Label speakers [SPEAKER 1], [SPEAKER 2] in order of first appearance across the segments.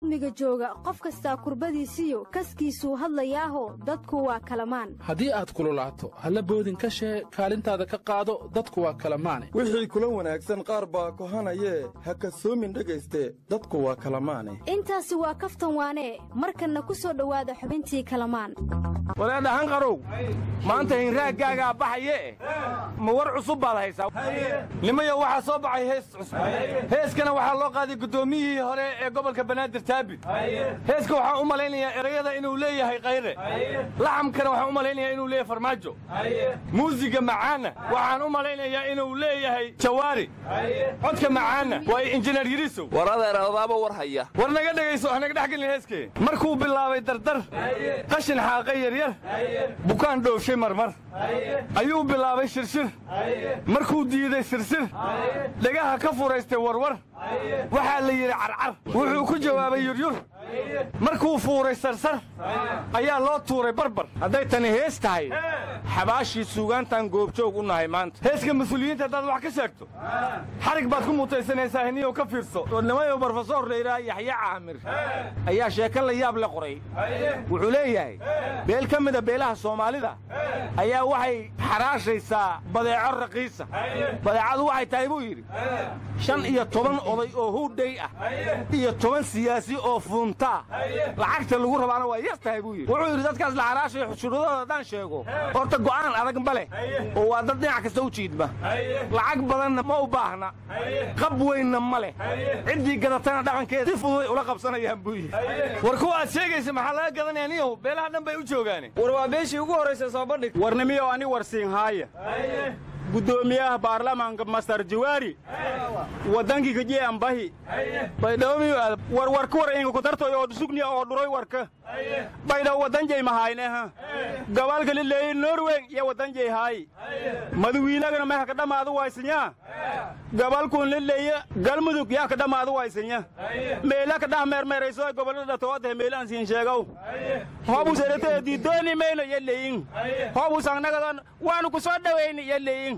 [SPEAKER 1] miga jooga qof kastaa kurbadiisiyo kaskiisuu hadlayaaho dadku waa kalamaan
[SPEAKER 2] haddii aad kululaato halla boodin ka shee kaalintaada ka qaado dadku waa kalamaane
[SPEAKER 3] wixii kula wanaagsan qaar baa kohanayee ha kasoomin dhegayste dadku waa kalamaane
[SPEAKER 1] intaasi waa kaftan waanee markanna ku soo dhowaada xubintii kalamaan
[SPEAKER 4] walaadhahan qarow maanta hinraaggaagaa baxaye ma war cusub baad haysaa nimayo waxaa soo baxay hees cusub heeskana waxaa loo qaaday guddoomiyihii hore ee gobolka banaadir taabit heeska waxaan u malaynayaa erayada inuu leeyahay kayre laxamkana waxaan u malaynayaa inuu leeyahay farmaajo muusiga macaanna waxaan u malaynayaa inuu leeyahay jawaari codka macaanna waa injineer yirisow
[SPEAKER 5] war adeer adaaba war haya
[SPEAKER 4] war naga dhegayso hanaga dhex gelin heeskee markuu bilaabay dardar qashin xaaqay yaryar bukaan dhoofshay marmar ayuu bilaabay shirshir markuu diiday sirsir dhegaha ka furaystay warwar waxaa la yidhi carcar wuxuu ku jawaabay yuryur markuu fuuray sarsar ayaa loo tuuray barbar hadday tani hees tahay xabaashii suugaantaan goobjoog u nahay maanta heeska mas-uuliyiinta haddaad wax ka sheegto xarig baad ku mutaysanaysaa hiniyow ka fiirso nimayo brofesor layidhaha yaxya caamir ayaa sheeko la yaab le qoray wuxuu leeyahay beel ka mida beelaha soomaalida ayaa waxay xaraashaysaa badeeco raqiisa badeecadu waxay tahay buu yidhi shan iyo toban oday oo howdhay ah iyo toban siyaasi oo fuuntaa lacagta lagu rabaana waa yar tahay buu yidhi wuxuu yidhi dadkaas la xaraashayo shuruudooda haddaan sheego horta go'aan adag ma leh oo waa dad dhinac kasta u jiidma lacag badanna ma u baahna qab weynna ma leh ciddii gadatana dhaqankeeda si fududay ula qabsanayaan buu yidhi war kuwa aad sheegaysa maxaa laga gadanaya niyow beelaha dhan bay u joogaane
[SPEAKER 6] war waa beeshii ugu horraysa soo bandhig
[SPEAKER 4] warnimiyow ani warsiinhaaya guddoomiyaha baarlamaanka mastar jawaari waddankii kajee ambahi baydhawmiyo war warka war inga kutartoy oo sugniya oo dhuroy warka baydhaw waddanjay mahayneha gabalka lileeyi norwen iyo waddanjay haayi madawiinagana meha kadhamaadu waysinya gabalkun lileeya galmudug yaa kadhamaadu waysinya meela kadhah meermeerayso gobollada toodee meelaan siin sheegow hobus eretee diidooni mayno iyo leeyin hobus angnagadan waanu ku soo dhawayni iyo leeyin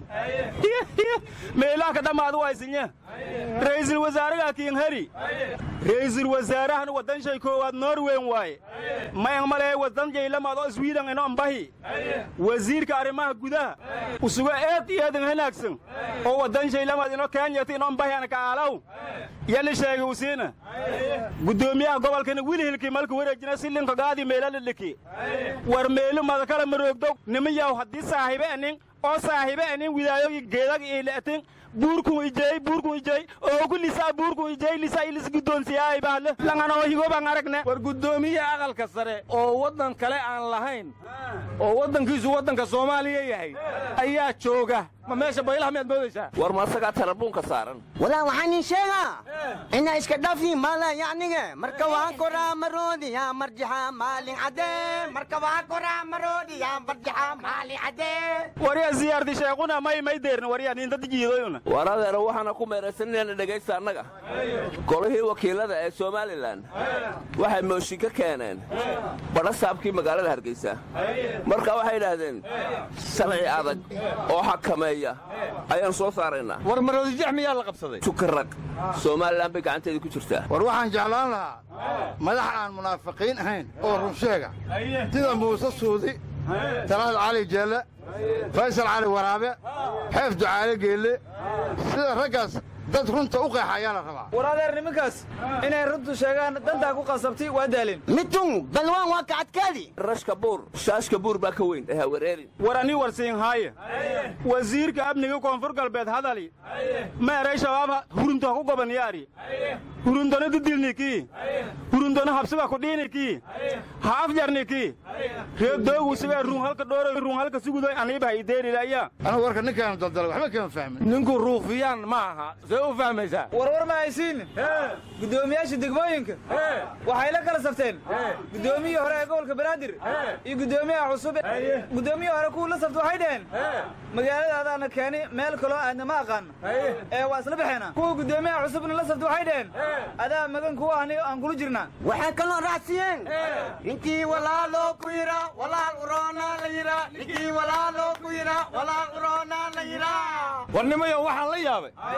[SPEAKER 4] meelaha ka dhammaadu waysinya ra'iisul wasaaraha kiinheri ra'iisul wasaarahan waddan shay koowaad norwen waaye mayan malee waddan jaylamaadoo iswiidan ino ambahi wasiirka arrimaha gudaha usuga eed iyo eedan hanaagsan oo waddan shaylamaad ino kenyata ino ambahi ana ka aalaw yali sheegay usiina guddoomiyaha gobolkana wilhilkii malka wareejina si linka gaadii meela lidhiki war meelu madakala maroogdow nimayaw haddii saahibe anin oo saahibe anin widaayogi geedag iile'tin buurkun ijey buurkun ijey oo ku lisaa buurkun ijey lisaa ilis guddoonsiyaay bahle langanoo higobaan aragne war guddoomiyaha aqalka sare oo waddan kale aan lahayn oo waddankiisu waddanka soomaaliya yahay ayaa jooga ma meesha baylaha miyaad moodaysaa
[SPEAKER 5] war ma asagaa tarabuunka saaran
[SPEAKER 7] walaa waxaan ii sheegaa inaa iska dhafi mala yacnige marka waa koraa maroodiya marjixa maalin caddee marka waa koraa maroodiya marjixa maalin caddee
[SPEAKER 4] waryaa siyaardi sheequna may may deerna waryaa niinta jiidoyuna
[SPEAKER 5] war adeero waxaana ku meeraysan inaana dhegaysta annaga golihii wakiilada ee somalilan waxay mooshin ka keeneen badha saabkii magaalada hargeysa marka waxay idhaahdeen sharci adag oo xakameeya ayaan soo saaraynaa
[SPEAKER 4] war maroodijex miyaa la qabsaday
[SPEAKER 5] tukarag somalilan bay gacanteeda ku jirtaa
[SPEAKER 8] war waxaan jeclaan lahaa madax aan munaafiqiin ahayn oo runsheega sida muuse suudi talaad cali jeelle faysal cali waraabe xeef ducaale geelle sida raggaas dad runta u qeexa ayaa la rabaa
[SPEAKER 6] war adeer nimankaas inay runtu sheegaan dantaa ku qasabtay waa daalin
[SPEAKER 7] mitun balwaan waa kacadkaadi
[SPEAKER 5] rashka buur shaashka buur baa ka weyn ee hawareerin
[SPEAKER 4] war ani warsiinhaaya wasiirka amniga koonfur galbeed hadali meeray shabaab hurunto ha ku gobanyaari hurundona didilnikii hurundona habsiba kudhiinikii ha afjarnikii reebdoogu sibee ruun halka dhooro ruun halka sugudoy aniiba ha ideerilaya
[SPEAKER 8] anigu warka ninkaanu daldalay waxba kama fahmin
[SPEAKER 4] ninku ruufiyaan ma aha see u fahmaysaa
[SPEAKER 6] warwar ma haysiin guddoomiyaasha degmooyinka waxay la kala safteen guddoomiyii hore ee gobolka banaadir iyo guddoomiyaha cusub guddoomiyii hore kuwii la safta waxay dhaheen magaaladaadaana keeni meel kaloo aadna ma aqaano ee waa isla baxeena kuwa guddoomiyaha cusubna la safta waxay dhaheen adaa magan kuwa ahni aan kula jirnaa
[SPEAKER 7] waxay kaloo raacsiiyeen ninkii walaaloo ku yidha walaal uroonaa la yidha ninkii walaaloo ku yidha walaal uroonaa la yidha
[SPEAKER 4] war nimayo waxaan la yaabay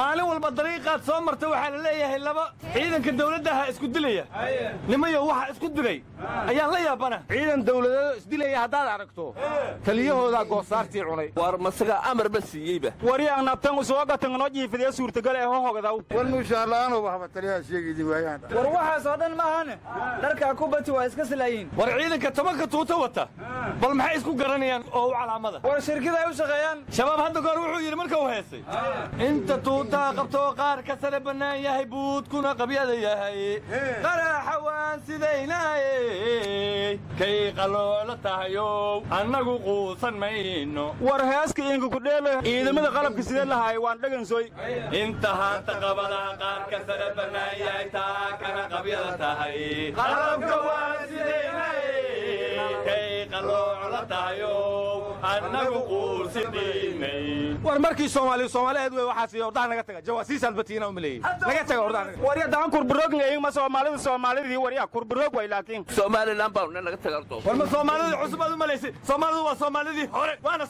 [SPEAKER 9] maalin walba dariiqaad soo marta waxaa la leeyahay laba ciidanka dawladdaha isku dilaya nimayo waxa isku dilay ayaan la yaabana
[SPEAKER 10] ciidan dawladeedo isdilaya haddaad aragto taliyahoodaa goosaartii cunay
[SPEAKER 5] war masagaa amarba siiyeyba
[SPEAKER 4] waryaang nabtan usoo gatanganoo jiifadee suurtagal ee hohogdaw
[SPEAKER 8] war muushaarla'aanoo waxba taliyaha sheegaydi waayaan
[SPEAKER 6] war waxaas oo dhan maahane dharkaa kubati waa iska silaayiin
[SPEAKER 9] war ciidanka tobanka tuuta wata bal maxay isku garanayaan oo u calaamada
[SPEAKER 6] war shirkida ay u shaqeeyaan
[SPEAKER 9] shabaab hadda goor wuxuu yidhi marka uu heesay inta tuutaa qabtoo qaar ka sare bannaan yahay buudkuna qabyada yahay qaraxa waan sidaynaaye kay qaloola tahayow annagu quusan mayno
[SPEAKER 4] war heeska inka kudheelo ciidamada qalabka sidee lahaay waan dhagansoy
[SPEAKER 9] inta haanta qabadaha qaar ka sare bannaan yahay taa kana qabyada tahay qalabka waan sidaynaaye kay qaloola tahayow annagu quusan dhiinay
[SPEAKER 10] war markii soomaaliyu soomaaliyeed wey waxaas iyo ordaha naga taga jawaasiis albatiina u maleeyey naga taga ordaha naga
[SPEAKER 4] warya daan kurburoogngayma soomaalida soomaalidii warya kurburoog way laakiin
[SPEAKER 5] somalilan baanu naga tagarto
[SPEAKER 9] war ma soomaalidii cusub aad u malaysay soomaalidu waa soomaalidii hore waana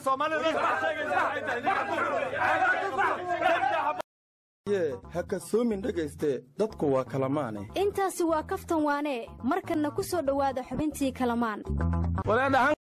[SPEAKER 3] ye ha kasoomin dhegayste dadku waa kalamaane
[SPEAKER 1] intaasi waa kaftan waane markanna ku soo dhowaada xubintii kalamaan